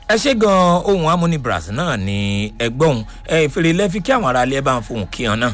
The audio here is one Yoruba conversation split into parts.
ẹ ṣe gan ohun amúni brazil náà ni ẹgbọ́n ẹ ìfèrè lẹ́fi kí àwọn aráalé ẹ bá ń fohùn kí hàn náà.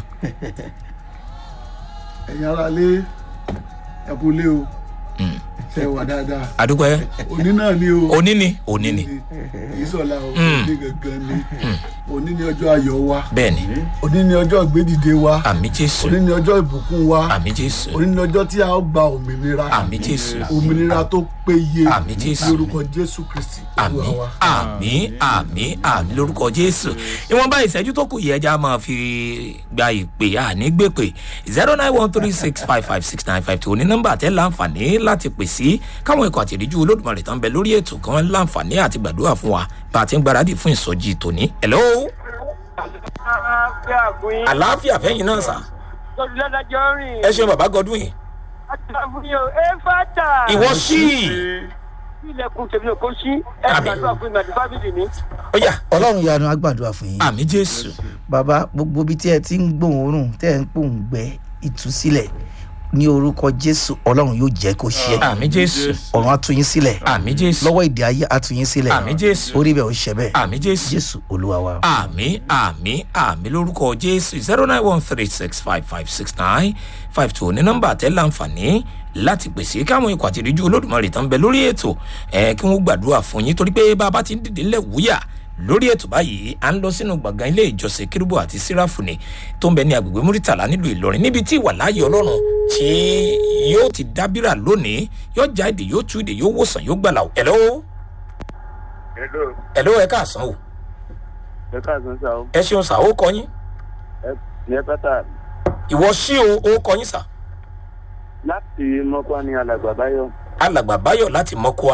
ẹ̀yin ara lé ẹ̀kú lé o ṣe wà dáadáa àdúpẹ́ òní náà ni o òní ni òní ni kì í sọ̀la o òní gangan ni òní ni ọjọ́ ayọ̀ wa bẹ́ẹ̀ ni òní ni ọjọ́ ìgbédìde wa àmì jésù òní ni ọjọ́ ìbùkún wa àmì jésù òní ni ọjọ́ tí a ó gba òmìnira àmì jésù òmìnira tó péye Àmín Jésù. lórúkọ jésù kristi àmì Olúwa wa. àmì àmì àmì lórúkọ jésù ìwọ̀nba ìṣẹ́jú tó kù yẹ ẹja máa fi gba ìpè àní gbèpè zero nine one three six five five six nine five two ní nọ́mbà tẹ́ láǹfààní láti pè sí káwọn ikọ̀ àtìríjú olódùmarè tán bẹ lórí ètò kan láǹfààní àti gbàdúrà fún wa bá a ti ń gbáradì fún ìsọjí tòní. hello àlàáfíà fún yín. àlàáfíà fẹ́yìn náà sà tọ́jú lọ́dájọ́ rìn. ẹ ṣeun bàbá godwin yìí àtàlà fún yín o ẹ fàtà. ìwọ sí ilẹ̀kùn tèmi ò kó sí. ẹ Àmín. gbàdúrà fún mi àti fábílì mi. ó yà ọlọ́run yanu agbàdúrà fún yín àmì jésù bàbá gbogbo ibi tí ẹ ti ń gbòòrùn tẹ́ ẹ ń pòǹgbẹ ìtúsílẹ̀ ní orúkọ jésù ọlọ́run yóò jẹ́ kó ṣe àmì jésù ọ̀run atúyín sílẹ̀ àmì jésù lọ́wọ́ ìdè ayé atúyín sílẹ̀ àmì jésù orí bẹ́ẹ̀ ó ṣẹ bẹ́ẹ̀ àmì jésù jésù olúwa wa. àmì àmì àmì lórúkọ jésù zero nine one three six five five six nine five two ní nọmba àtẹ láǹfààní láti pèsè káwọn ikọ̀ àtìríjú olódùmarè tán bẹ lórí ètò ẹ kí wọ́n gbàdúrà fún yín torí pé bàbá ti ń dìde ńlẹ̀ wúyà lórí ètò báyìí à ń lọ sínú gbọ̀ngàn ilé ìjọsìn kérúbù àti síráfùnì tó ń bẹ ní agbègbè múrítàlá nílùú ìlọrin níbi tí ìwà láàyè ọlọ́run tí yóò ti dábìrà lónìí yóò já èdè yóò tú èdè yóò wòsàn yóò gbàlà ẹ̀lọ́ hello ẹ̀lọ́ ẹ̀ káàsán o ẹ káàsán sá o. ẹ ṣeun sà ó kọ yín ẹ fàtà ìwọ sí o ó kọ yín sà. láti mọ́kọ́ ní alàgbà báyọ̀. alàgbà báyọ̀ láti mọ́kúá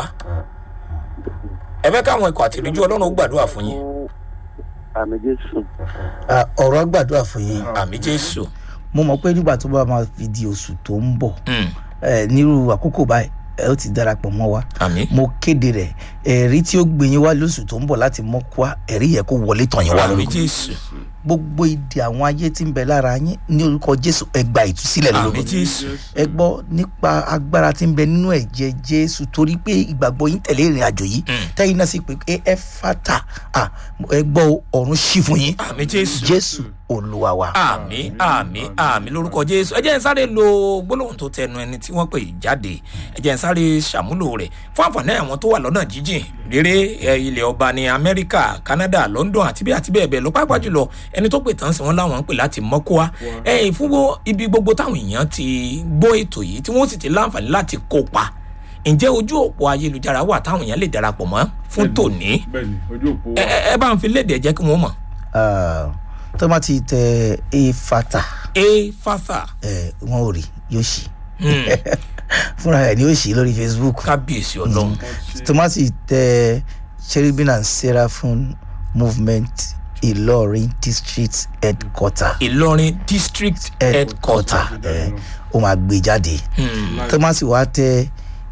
ẹ fẹ́ káwọn ikọ̀ àtìríjú ọlọ́run ó gbàdúrà fún yín àmì jésù. Ah, ọ̀rọ̀ agbàdúrà fún yín àmì jésù mo mọ̀ pé nígbà tó bá máa fi di oṣù tó ń bọ̀ Mm, ẹ, nírú àkókò báyìí ẹ ó ti darapọ̀ mọ́ wa àmì mo kéde rẹ̀ ẹ̀rí tí ó gbé yín wá lóṣù tó ń bọ̀ láti mọ́ kó ẹ̀rí yẹ kó wọlé tàn yín wá àmì lórúkọ jésù gbogbo ìdè àwọn ayé tí ń bẹ lára yín ní orúkọ jésù ẹgbà ìtúsílẹ̀ àmì lórúkọ jésù ẹ gbọ́ nípa agbára tí ń bẹ nínú ẹ̀jẹ̀ jésù torí pé ìgbàgbọ́ yín tẹ̀lé ìrìn àjò yìí Mm. tẹ́yìn náà sì pé ẹ ẹ fata ah, ẹ gbọ́ ọ̀run ṣí fún yín àmì jésù jésù olúwa wa. àmì àmì àmì lórúkọ jésù ẹ jẹ́ ń sáré lo gbólóhùn tó tẹnu ẹni tí wọ́n pè jáde ẹ jẹ́ ń sáré ṣàmúlò rẹ̀ fún àǹfààní àwọn tó wà lọ́nà jíjìn rere ẹ, ilẹ̀ ọba ní amẹ́ríkà canada london àti bí àti bẹ́ẹ̀ bẹ́ẹ̀ lọ pàápàá jùlọ ẹni tó pè tán sí wọn láwọn ń pè láti mọ́kúá ẹ fún wo- ibi gbogbo táwọn èèyàn ti gbọ́ ètò yìí tí wọ́n sì ti láǹfààní láti kópa ǹjẹ́ ojú òpó ayélujára wà táwọn èèyàn lè darapọ̀ mọ́ fún tòní bẹẹni ojú òpó ẹ ẹ- ẹ bá ń fi léde ẹ jẹ́ kí wọ́n mọ̀ Ah, tó bá ti tẹ ẹ fata e fasa ẹ wọn ò rí yóò ṣí Hmm, fúnra ẹ ni yóò ṣí lórí facebook kábíyèsí ọlọ́run tó má ti tẹ cherubim and seraphim movement ìlọrin district headquarter ìlọrin district headquarter ẹ ó máa gbé jáde Hmm, tó má sì wá tẹ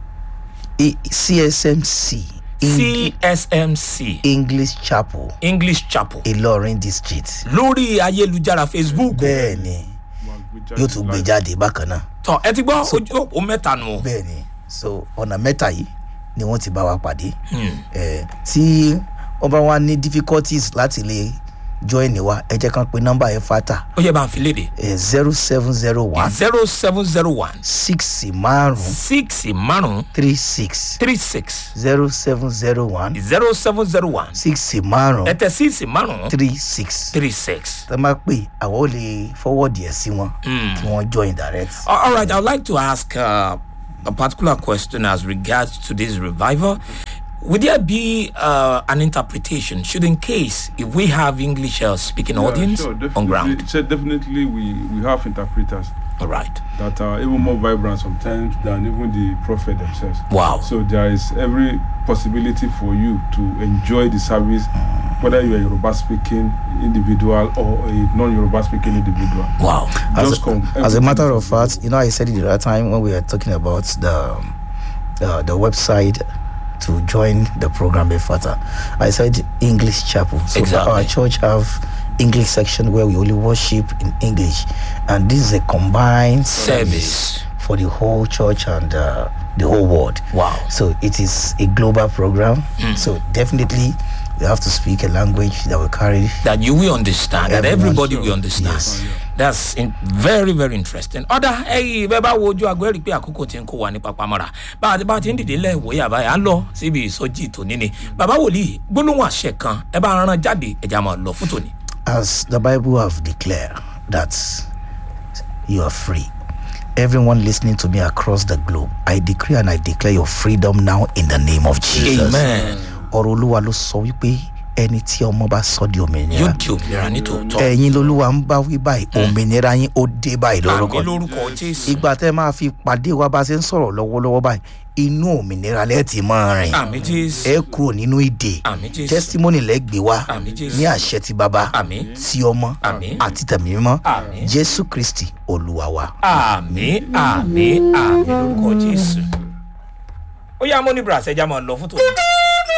E- csmc Eng- csmc english chapel english chapel ìlọrin district lórí ayélujára facebook bẹ́ẹ̀ ni yóò tún gbé jáde bákan náà tọ ẹ ti gbọ́ ojú òpó mẹ́ta nù o bẹ́ẹ̀ ni so ọ̀nà mẹ́ta yìí ni wọ́n ti bá wa pàdé Hmm, Eh, tí wọ́n bá wá ní difficulties láti lè join wa ẹ jẹ́ kán pe nọ́mbà yẹn fata ó yẹ bá ń fi léde zero seven zero one zero seven zero one six márùn six márùn three six three six zero seven zero one zero seven zero one six márùn ẹtẹ six márùn three six three six. tó máa pè àwọn ò lè forward yẹn sí wọn kí wọ́n join direct. All all right, I would like to ask uh, a particular question as regards to this revival. Would there be uh, an interpretation, should in case if we have English uh, speaking audience sure, on definitely. ground? So definitely we we have interpreters All right. that are even more vibrant sometimes than even the prophet themselves. Wow. So there is every possibility for you to enjoy the service, whether you are a Yoruba speaking individual or a non Yoruba speaking individual. Wow. As Just a, come. as a Everything matter is of fact, you know, I said it the other time when we were talking about the uh, the website to join the program Efata. I said English chapel. So Exactly. our church have English section where we only worship in English, and this is a combined Service. for the whole church and uh, the whole world. Wow. So it is a global program So definitely, we have to speak a language that will carry. that you will understand that Everyone. everybody will understand Yes. that's in, very very interesting ọ̀dà ẹ̀yìn bẹ́ẹ̀ bá wo ojú aago ẹ̀rí pé àkókò ti ń kó wa ní papamọ́ra bá a ti bá a ti ń dìde lẹ́wọ̀ yàrá yà á lọ síbi ìsọjí tòní ni bàbá wòlíì gbólóhùn àṣẹ kan ẹ bá rán jáde ẹ̀já máa lọ fún tòní. As the Bible have declared that you are free. Everyone listening to me across the globe, I decree and I declare your freedom now in the name of Jesus. amen ọ̀rọ̀ olúwa ló sọ wípé ẹni tí ọmọ bá sọ di yóò òmìnira di òmìnira ní tòótọ́ ẹ̀yin lolúwa ń bá wí báyìí òmìnira yín ó dé báyìí àmì lórúkọ lórúkọ jésù ìgbà tẹ́ máa fi pàdé wa bá ṣe ń sọ̀rọ̀ lọ́wọ́lọ́wọ́ báyìí inú òmìnira lẹ́ẹ̀tì máa rìn àmì jésù ẹ kúrò nínú ìdè àmì jésù testimony lẹ́gbẹ̀ẹ́ wa àmì jésù ní àṣẹ ti bàbá àmì ti ọmọ Àmín. àti tẹ̀mí mímọ́ Àmín. jésù kristi olúwa wa. àmì àmì àmì lórúkọ jésù ó yá mọ́nì bras ẹja máa lọ fún tòní.